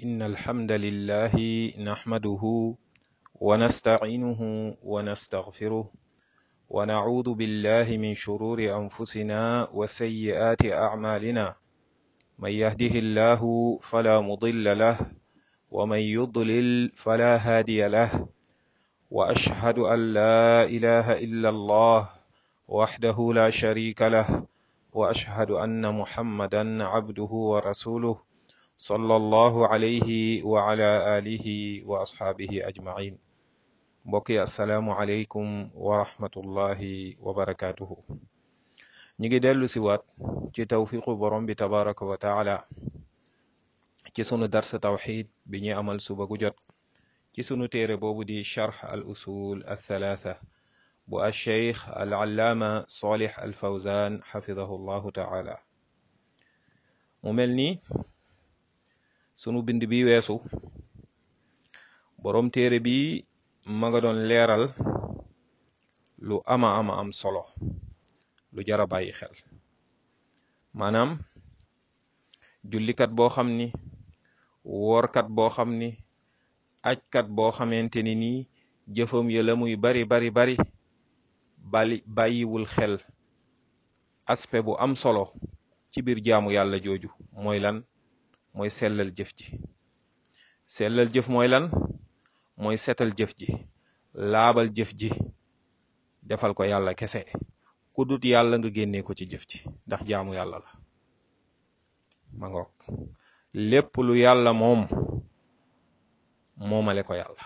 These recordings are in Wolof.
إن الحمد لله نحمده ونستعينه ونستغفره ونعوذ بالله من شرور أنفسنا وسيئات أعمالنا من يهده الله فلا مضل له ومن يضلل فلا هادي له وأشهد أن لا إله إلا الله وحده لا شريك له وأشهد أن محمدا عبده ورسوله صلى الله عليه وعلى آله وأصحابه أجمعين mbokk yi asalaamualeykum wa rahmatullahi wa barakaatuhu ñu ngi dellu si waat ci tawfiqu borom bi tabaraka wa taala ci sunu darsa tawxid bi ñuy amal suba gu jot ci sunu téere boobu di charx al usul al thalatha bu al cheikh al allaama solih al fawzan xafidahu llahu taala mu mel ni sunu bind bi weesu borom téere bi ma nga doon leeral lu ama ama am solo lu jara bàyyi xel maanaam jullikat boo xam ni woorkat boo xam ni ajkat boo xamante ni nii jëfam ya la muy bari bari bari bali bàyyiwul xel aspect bu am solo ci biir jaamu yàlla jooju mooy lan mooy sellal jëf ji sellal jëf mooy lan mooy setal jëf ji laabal jëf ji defal ko yàlla kese ku dut yàlla nga génnee ko ci jëf ji ndax jaamu yàlla la ma ngoog lépp lu yàlla moom moomale ko yàlla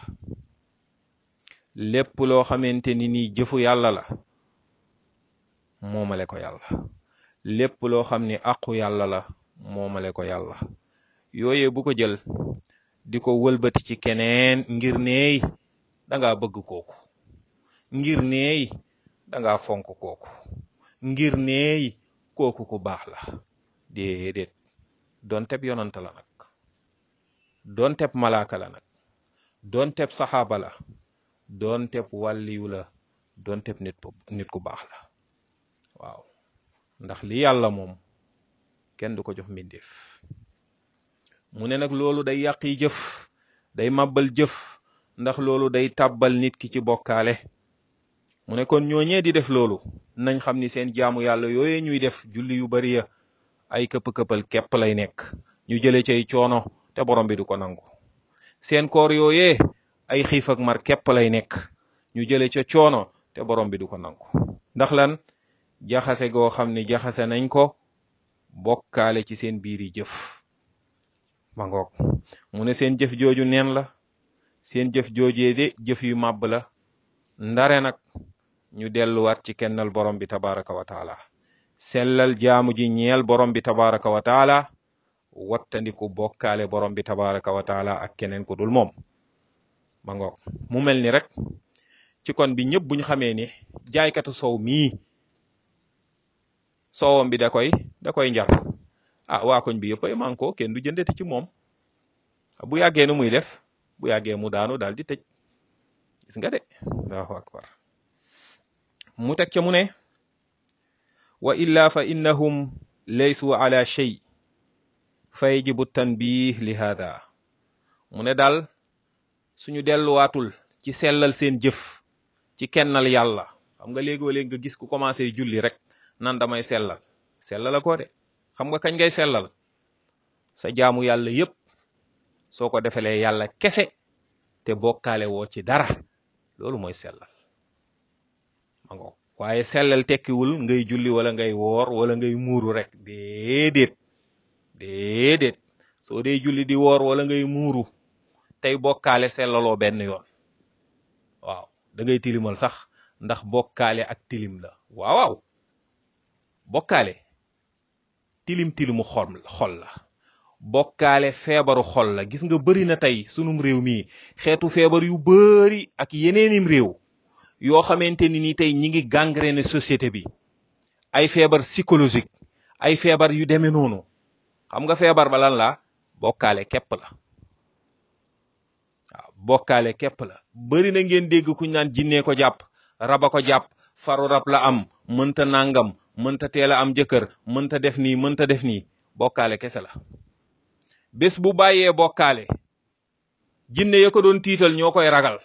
lépp loo xamante ni nii jëfu yàlla la moomale ko yàlla lépp loo xam ni àqu yàlla la moomale ko yàlla yooye bu ko jël di ko wëlbati ci keneen ngir neey danga bëgg kooku ngir neey danga fonk kooku ngir neey kooku ku baax la déedéet doonteb yonant la nag doonteb malaaka la nag doonteb saxaaba la doonteb wàlliyu la doonteb nit nit ku baax la waaw ndax li yàlla moom kenn du ko jox mbindeef mu ne nag loolu day yàq yi jëf day màbbal jëf ndax loolu day tàbbal nit ki ci bokkaale mu ne kon ñooñee di def loolu nañ xam ni seen jaamu yàlla yooyee ñuy def julli yu bari ya ay këpp-këppal képp lay nekk ñu jële cay coono te borom bi du ko nangu seen koor yooyee ay xiif ak mar képp lay nekk ñu jële ca coono te borom bi du ko nangu ndax lan jaxase goo xam ne jaxase nañ ko bokkaale ci seen biir yi jëf ma ngoog mu ne seen jëf jooju neen la seen jëf joojee de jëf yu màbb la ndare nag ñu delluwaat ci kennal borom bi tabaraka wa taala sellal jaamu ji ñeel borom bi tabaraka wa taala wattandiku bokkaale borom bi tabaraka wa taala ak keneen ku dul moom ma ngoog mu mel ni rek ci kon bi ñëpp buñ xamee ni jaaykatu sow mii soowam bi da koy da koy njar ah waa koñ bi yëpp ay manko kenn du jëndeti ci moom bu yàggee nu muy def bu yàggee mu daanu daal di tëj gis nga de allahu akbar mu teg ca mu ne wa illa fa innahum laysu ala shay fa yajibu tanbih li hada mu ne daal suñu delluwaatul ci sellal seen jëf ci kennal yàlla xam nga léegoo léeg nga gis ku commencé julli rek nan damay sellal sellal ko de xam nga kañ ngay sellal sa jaamu yàlla yépp soo ko defalee yàlla kese te bokkaale woo ci dara loolu mooy sellal ma ngo waaye sellal tekkiwul ngay julli wala ngay woor wala ngay muuru rek déedéet déedéet soo dee julli di woor wala ngay muuru tey bokkaale sellaloo benn yoon waaw da ngay tilimal sax ndax bokkaale ak tilim la waaw waaw bokkaale tilim tilimu xol xol la bokkaale feebaru xol la gis nga bëri na tey sunum réew mii xeetu feebar yu bëri ak yeneenim réew yoo xamante ni ni tey ñi ngi gangréné société bi ay feebar psychologique ay feebar yu demee noonu xam nga feebar ba lan la bokkaale képp la waaw bokkaale képp la bëri na ngeen dégg kuñ naan jinnee ko jàpp raba ko jàpp faru rab la am mënta nangam mënta teel a am jëkkër mënta def nii mënta def nii bokkaale kese la bés bu bàyyee bokkaale jinne ya ko doon tiital ñoo koy ragal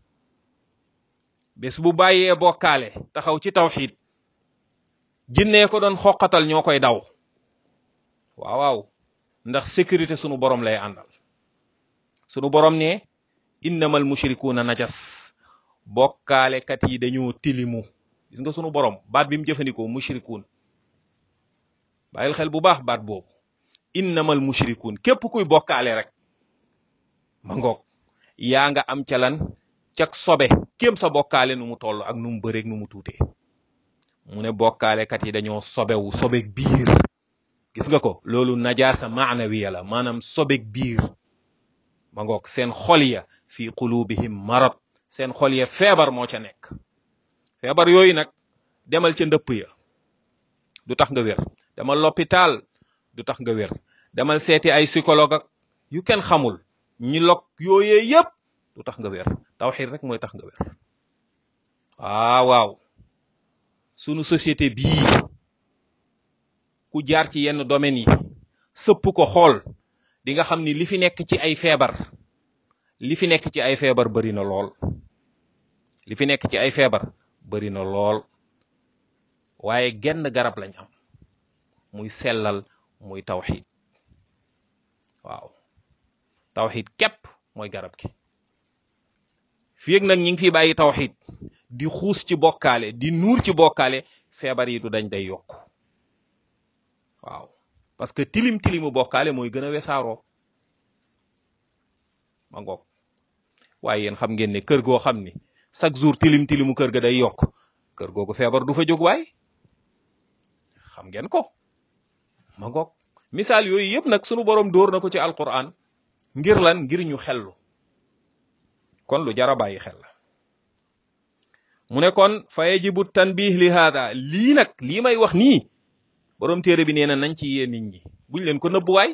bés bu bàyyee bokkaale taxaw ci tawxiid jinne ya ko doon xoqatal ñoo koy daw waaw waaw ndax sécurité sunu borom lay àndal sunu borom ne innamal mushrikuuna najas bokkaalekat yi dañoo tilimu gis nga sunu borom baat bi mu jëfandikoo mushrikuun bàyyil xel bu baax baat boobu innamal mushrikuun képp kuy bokkaale rek ma ngoog yaa nga am ca lan cak sobe kéem sa bokkaale nu mu toll ak nu mu bëreeg nu mu tuutee mu ne bokkaalekat yi dañoo sobewu sobeg biir gis nga ko loolu najaasa maanawiya la maanaam sobeg biir ma ngoog seen xol ya fi qulubihim marad seen xol ya feebar moo ca nekk feebar yooyu nag demal ca ndëpp ya du tax nga wér demal l'hôpital du tax nga wér demal seeti ay psychologue ak yu kenn xamul ñi lok yooyee yépp du tax nga wér tawxiid rek mooy tax nga wér waaw waaw sunu société bii ku jaar ci yenn domaines yi sëpp ko xool di nga xam ni li fi nekk ci ay feebar li fi nekk ci ay feebar bari na lool li fi nekk ci ay feebar bari na lool waaye genn garab lañ am muy sellal muy tawxiid waaw tawxiid képp mooy garab gi fii ak nag ñi ngi fi bàyyi tawxiid di xuus ci bokkaale di nuur ci bokkaale feebar yi du dañ day yokk waaw parce que tilim tilimu bokkaale mooy gën a wesaaroo ma ngoog waaye yéen xam ngeen ne kër goo xam ni chaque jour tilim tilimu kër ga day yokk kër googu feebar du fa jóg waay xam ngeen ko ma ngoog misaal yooyu yëpp nag sunu borom dóor na ko ci alquran ngir lan ngir ñu xellu kon lu jara bàyyi xel la mu ne kon fa yajibu tanbih li hada lii nag lii may wax nii borom téere bi nee na nañ ci yee nit ñi buñ leen ko nëbbuwaay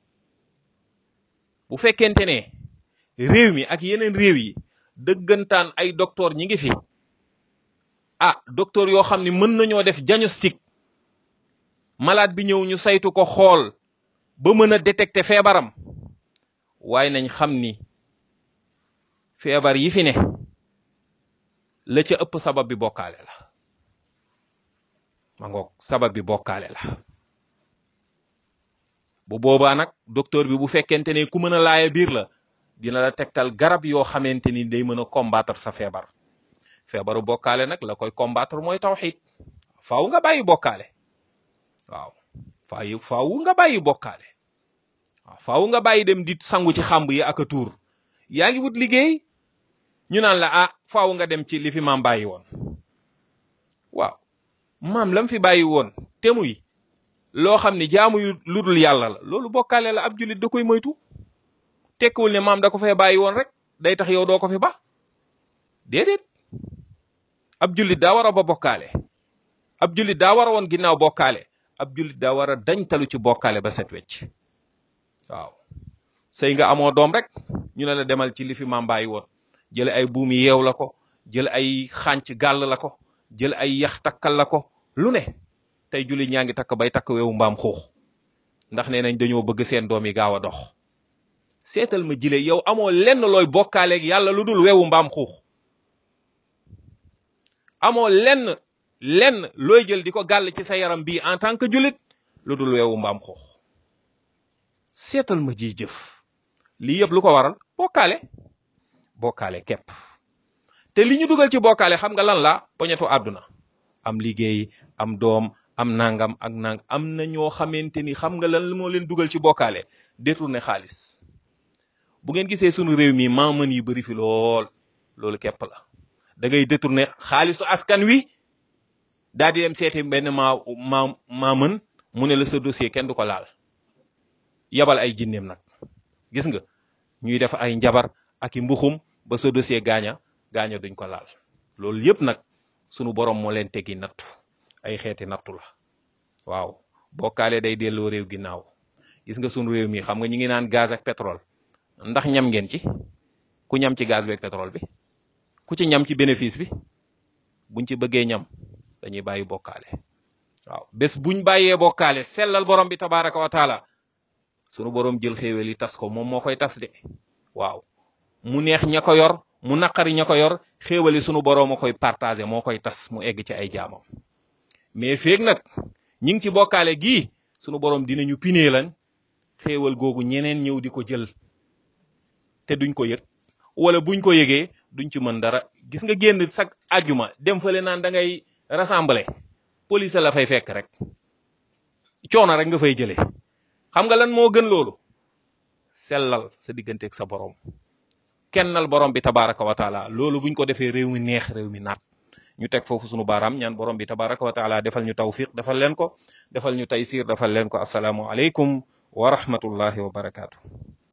bu fekkente ne réew mi ak yeneen réew yi dëggantaan ay docteur ñi ngi fi ah docteur yoo xam ne mën nañoo def diagnostic malade bi ñëw ñu saytu ko xool ba mën a détecter feebaram waaye nañ xam ni feebar yi fi ne la ca ëpp sabab bi bokkaale la ma ngoog sabab bi bokkaale la bu boobaa nag docteur bi bu fekkente ne ku mën a laaya biir la dina la tegtal garab yoo xamante ni day mën a combattre sa feebar feebaru bokkaale nag la koy combattre mooy tawxiid faaw nga bàyyi bokkaale waaw faaw faaw nga bàyyi bokkaale waaw faaw nga bàyyi dem di sangu ci xàmb yi ak a tuur yaa ngi wut liggéey ñu naan la ah faaw nga dem ci li fi maam bàyyi woon waaw maam lam fi bàyyi woon te muy loo xam ne jaamu yu ludul yàlla la loolu bokkaale la ab jullit da koy moytu tekkiwul ne maam da ko fee bàyyi woon rek day tax yow doo ko fi ba déedéet ab jullit daa war a ba bokkaale ab jullit daa war a woon ginnaaw bokkaale ab jullit daa war a dañtalu ci bokkaale ba set wecc waaw sëy nga amoo doom rek ñu ne la demal ci li fi maam bàyyi woon jël ay buumi yeew la ko jël ay xànc gàll la ko jël ay yax takkal la ko lu ne tey jullit ñaa ngi takk bay takk weewu mbaam xuux ndax nee nañ dañoo bëgg seen doom yi gaaw a dox seetal ma jile yow amoo lenn looy bokkaaleeg yàlla lu dul weewu mbaam xuux amoo lenn lenn looy jël di ko gàll ci sa yaram bii en tant que jullit lu dul weewu mbaam xuux seetal ma ji jëf lii yëpp lu ko waral bokkaale bokkaale képp te li ñu dugal ci bokkaale xam nga lan la poñetu àdduna am liggéey am doom am nangam ak nang am na ñoo xamante ni xam nga lan moo leen dugal ci bokkaale détourné xaalis bu ngeen gisee sunu réew mi maa mën yi bëri fi lool loolu képp la da ngay détourné xaalisu askan wi daal di dem seeti benn maa maa maa mën mu ne la sa dossier kenn du ko laal yabal ay jinneem nag gis nga ñuy def ay njabar ak i mbuxum ba sa dossier gaaña gaaña duñ ko laal loolu yëpp nag sunu borom moo leen teggi nattu ay xeeti nattu la waaw bokkaale day delloo réew ginnaaw gis nga sunu réew mi xam nga ñu ngi naan gaz ak pétrole ndax ñam ngeen ci ku ñam ci gaz bi ak pétrole bi ku ci ñam ci bénéfice bi buñ ci bëggee ñam dañuy bàyyi bokkaale waaw bés buñ bàyyee bokkaale sellal borom bi tabaraka wa taala sunu borom jël xéewal yi tas ko moom moo koy tas de waaw mu neex ña ko yor mu naqari ña ko yor xéewal yi sunu borom a koy partagé moo koy tas mu egg ci ay jaamam mais feeg nag ñi ngi ci bokkaale gii sunu borom dinañu pinee lan xéewal googu ñeneen ñëw di ko jël te duñ ko yëg wala buñ ko yëgee duñ ci mën dara gis nga génn sag ajuma dem fële naan da ngay rassembler police la fay fekk rek coono rek nga fay jëlee xam nga lan moo gën loolu sellal sa digganteeg sa borom kennal borom bi tabaraka wa taala loolu buñ ko defee réew mi neex réew mi naat ñu teg foofu sunu baaraam ñaan borom bi tabaraka wa taala defal ñu tawfiq defal leen ko defal ñu taysir defal leen ko asalaamu aleykum wa rahmatullahi wa barakaatu